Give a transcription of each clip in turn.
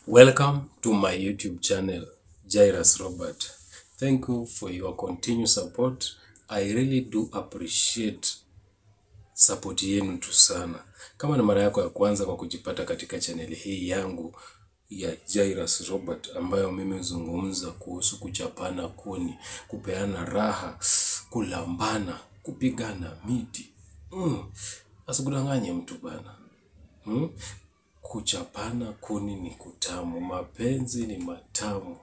Welcome to my YouTube channel, Jairus Robert. Thank you for your continued support. I really do appreciate support yenu tu sana. Kama ni mara yako ya kwanza kwa kujipata katika chaneli hii yangu ya Jairus Robert ambayo mimi huzungumza kuhusu kuchapana kuni, kupeana raha, kulambana, kupigana miti. Mm. Asikudanganye mtu bana. Mm? Kuchapana kuni ni kutamu, mapenzi ni matamu.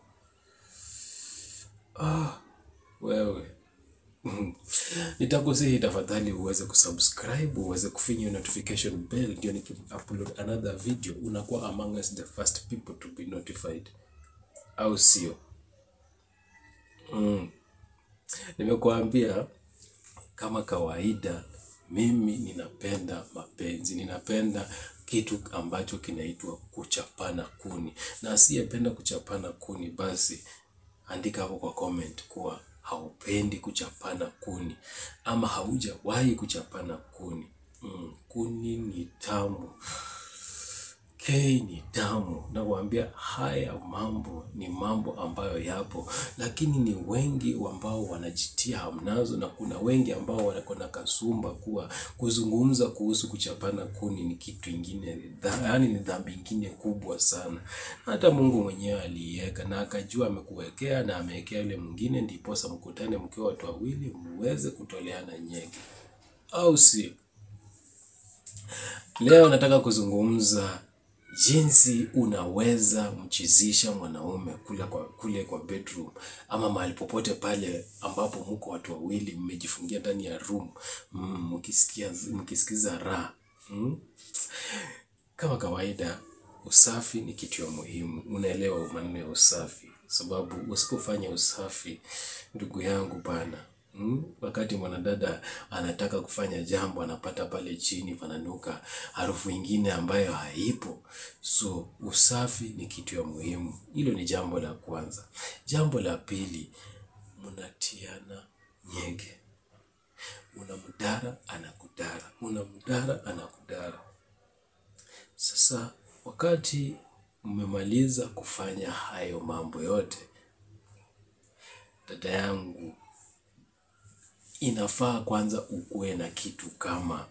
Ah, wewe nitakusihi tafadhali uweze kusubscribe, uweze kufinya notification bell, ndio niki-upload another video unakuwa among us the first people to be notified, au sio? Mm. Nimekuambia kama kawaida, mimi ninapenda mapenzi, ninapenda kitu ambacho kinaitwa kuchapana kuni, na asiyependa kuchapana kuni, basi andika hapo kwa comment kuwa haupendi kuchapana kuni ama haujawahi kuchapana kuni. Mm, kuni ni tamu. K ni tamu. Nakwambia haya mambo ni mambo ambayo yapo, lakini ni wengi ambao wanajitia hamnazo, na kuna wengi ambao wako na kasumba kuwa kuzungumza kuhusu kuchapana kuni ni kitu ingine, yaani ni dhambi ingine kubwa sana. Hata Mungu mwenyewe aliiweka na akajua amekuwekea na amewekea yule mwingine, ndiposa mkutane mkiwa watu wawili muweze kutoleana nyege, au si? Leo nataka kuzungumza jinsi unaweza mchizisha mwanaume kule kwa, kule kwa bedroom ama mahali popote pale ambapo mko watu wawili mmejifungia ndani ya room mm, mkisikia mkisikiza raha mm. Kama kawaida, usafi ni kitu ya muhimu. Unaelewa maneno ya usafi, sababu usipofanya usafi, ndugu yangu bana Mm, wakati mwanadada anataka kufanya jambo anapata pale chini pananuka harufu ingine ambayo haipo. So usafi ni kitu ya muhimu. Hilo ni jambo la kwanza. Jambo la pili, mnatiana nyege. Unamdara anakudara, unamdara anakudara. Sasa wakati mmemaliza kufanya hayo mambo yote, dada yangu, inafaa kwanza ukuwe na kitu kama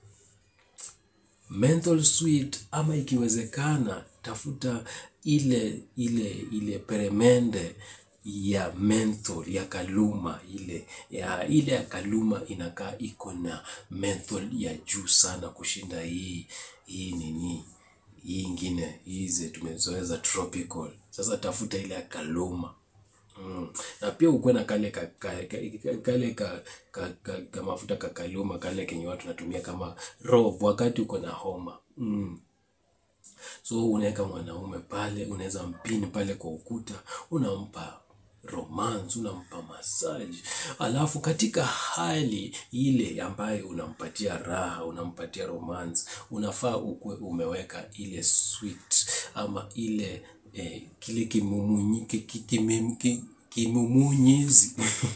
menthol sweet, ama ikiwezekana tafuta ile ile ile peremende ya menthol ya kaluma ile ya ile ya kaluma inakaa iko na menthol ya juu sana kushinda hii hii nini hii ingine hizi tumezoeza tropical. Sasa tafuta ile ya kaluma. Mm. Na pia ukuwe na kale ka, ka, ka, kale ka, ka, ka, ka mafuta kakaluma kale kenye watu natumia kama robe wakati uko na homa mm. So unaweka mwanaume pale, unaweza mpini pale kwa ukuta, unampa romance, unampa masaji, alafu katika hali ile ambayo unampatia raha, unampatia romance, unafaa ukuwe umeweka ile sweet ama ile eh, kile kimumunyi, ki- ki- kimem- ki- kimumunyizi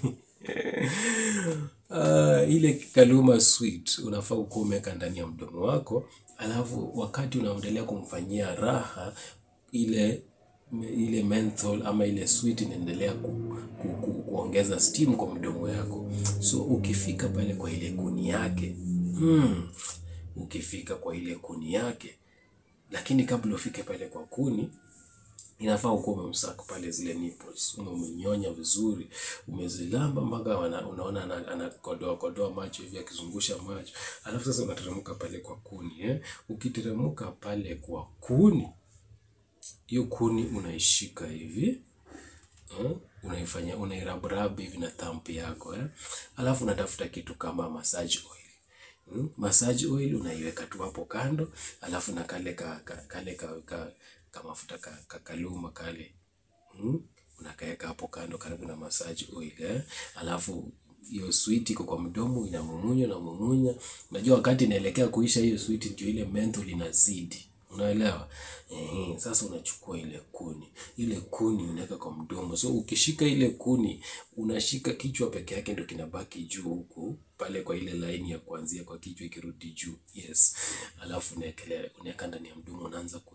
Ah, ile kaluma sweet unafaa ukuwa umeweka ndani ya mdomo wako, alafu wakati unaendelea kumfanyia raha ile ile menthol ama ile sweet inaendelea ku, ku, ku, kuongeza steam kwa mdomo yako. So ukifika pale kwa ile kuni yake hmm, ukifika kwa ile kuni yake, lakini kabla ufike pale kwa kuni inafaa ukuwa umemsaka pale zile nipples, umemenyonya vizuri, umezilamba mpaka wana- unaona ana- anakodoa kodoa macho hivi akizungusha macho, alafu sasa unateremka pale kwa kuni eh. Ukiteremka pale kwa kuni, hiyo kuni unaishika hivi eh, unaifanya unairaburabu hivi na thumb yako eh, alafu unatafuta kitu kama massage oil Mm, massage oil unaiweka tu hapo kando, alafu na kale ka, ka, kale ka, ka, ka mafuta ka, ka kaluma kale mm, unakaeka hapo kando karibu na massage oil eh. Alafu hiyo sweet iko kwa mdomo inamumunya na mumunya. Unajua wakati inaelekea kuisha hiyo sweet, ndio ile menthol inazidi, unaelewa eh? Sasa unachukua ile kuni, ile kuni unaweka kwa mdomo. So ukishika ile kuni, unashika kichwa peke yake, ndio kinabaki juu huku pale kwa ile laini ya kuanzia kwa kichwa ikirudi juu, yes. Alafu unaekelea unaweka ndani ya mdomo, unaanza kui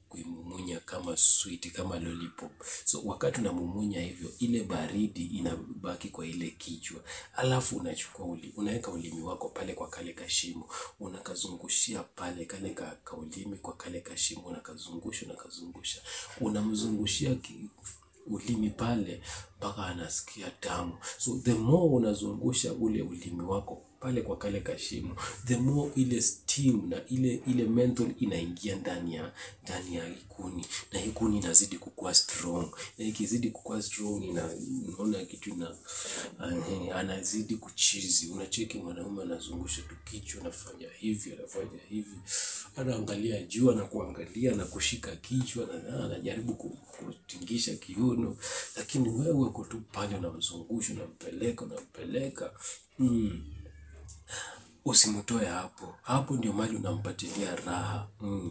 kuimumunya kama sweet kama lollipop. So wakati unamumunya hivyo, ile baridi inabaki kwa ile kichwa, alafu unachukua uli, unaweka ulimi wako pale kwa kale kashimo, unakazungushia pale kale ka, ka ulimi kwa kale kashimo, unakazungusha unakazungusha, unamzungushia ki, ulimi pale mpaka anasikia tamu. So the more unazungusha ule ulimi wako pale kwa kale kashimo, the more ile steam na ile ile menthol inaingia ndani ya ndani ya ikuni, na ikuni inazidi kukua strong, na ikizidi kukua strong, ina unaona kitu ina uh, anazidi kuchizi. Unacheki mwanaume anazungusha tu kichwa, anafanya hivi, anafanya hivi, anaangalia juu, anakuangalia na kushika kichwa, na anajaribu ku- kutingisha kiuno, lakini wewe uko tu pale, unamzungusha, unampeleka, unampeleka mm. Usimtoe hapo, hapo ndio mali unampatilia raha mm.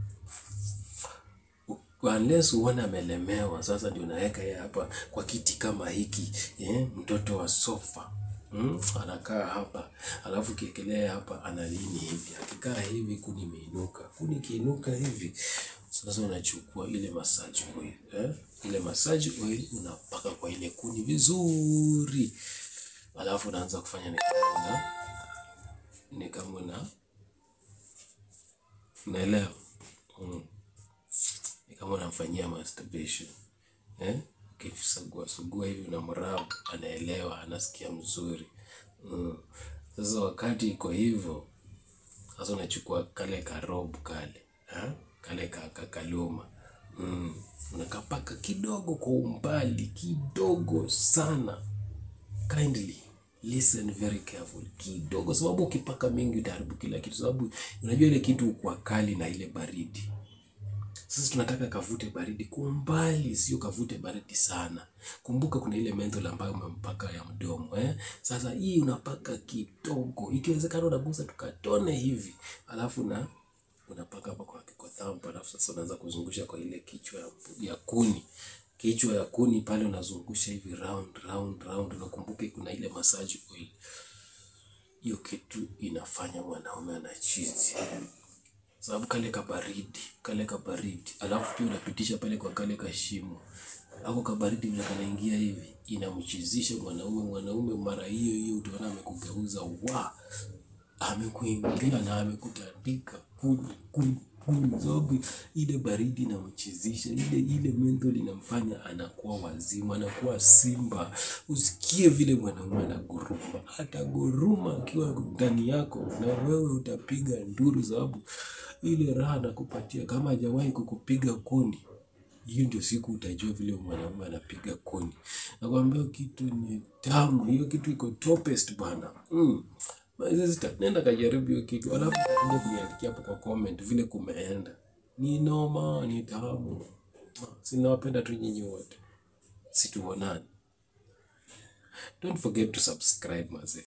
Unless uone amelemewa, sasa ndio unaweka yeye hapa kwa kiti kama hiki eh, mtoto wa sofa mm, anakaa hapa, alafu kiekelea hapa analini hivi, akikaa hivi kuni imeinuka, kuni ikiinuka hivi, sasa unachukua ile massage oil eh, ile massage oil unapaka kwa ile kuni vizuri, alafu unaanza kufanya ni kama una ni kama una unaelewa mm. Ni kama unamfanyia masturbation eh? Ukisugua sugua hivi unamrabu, anaelewa, anasikia mzuri mm. Sasa wakati iko hivyo, sasa unachukua kale karobu kale ha? kale ka- kakaluma mm. unakapaka kidogo kwa umbali kidogo sana kindly listen very careful kidogo, sababu ukipaka mingi utaharibu kila kitu, sababu unajua ile kitu kwa kali na ile baridi. Sasa tunataka kavute baridi kwa umbali, sio kavute baridi sana. Kumbuka kuna ile menthol ambayo umempaka ya mdomo eh. Sasa hii unapaka kidogo, ikiwezekana unagusa tukatone hivi, alafu na unapaka hapa kwa kwa thumb, alafu sasa unaanza kuzungusha kwa ile kichwa ya, ya kuni kichwa ya kuni pale unazungusha hivi round round round, unakumbuka kuna ile massage oil. Hiyo kitu inafanya mwanaume anachizi, sababu kale kabaridi kale kabaridi, alafu pia unapitisha pale kwa kale kashimo ako kabaridi vile kanaingia hivi, inamchizisha mwanaume. Mwanaume mara hiyo hiyo utaona amekugeuza wa amekuingia na amekutandika kuni kuni kuni, sababu ile baridi inamchizisha, ile ile menthol inamfanya anakuwa wazimu, anakuwa simba. Usikie vile mwanaume anaguruma, ataguruma akiwa ndani yako, na wewe utapiga nduru, sababu ile raha anakupatia kama hajawahi kukupiga kuni hiyo ndio siku utajua vile mwanaume anapiga kuni. Nakwambia kitu ni tamu, hiyo kitu iko topest bana. Mm. My sister, nenda kajaribu hiyo kitu, alafu kuja kuniandikia hapo kwa comment vile kumeenda. Ni noma, ni tamu. Sinawapenda tu nyinyi wote, situonani. Don't forget to subscribe mazee.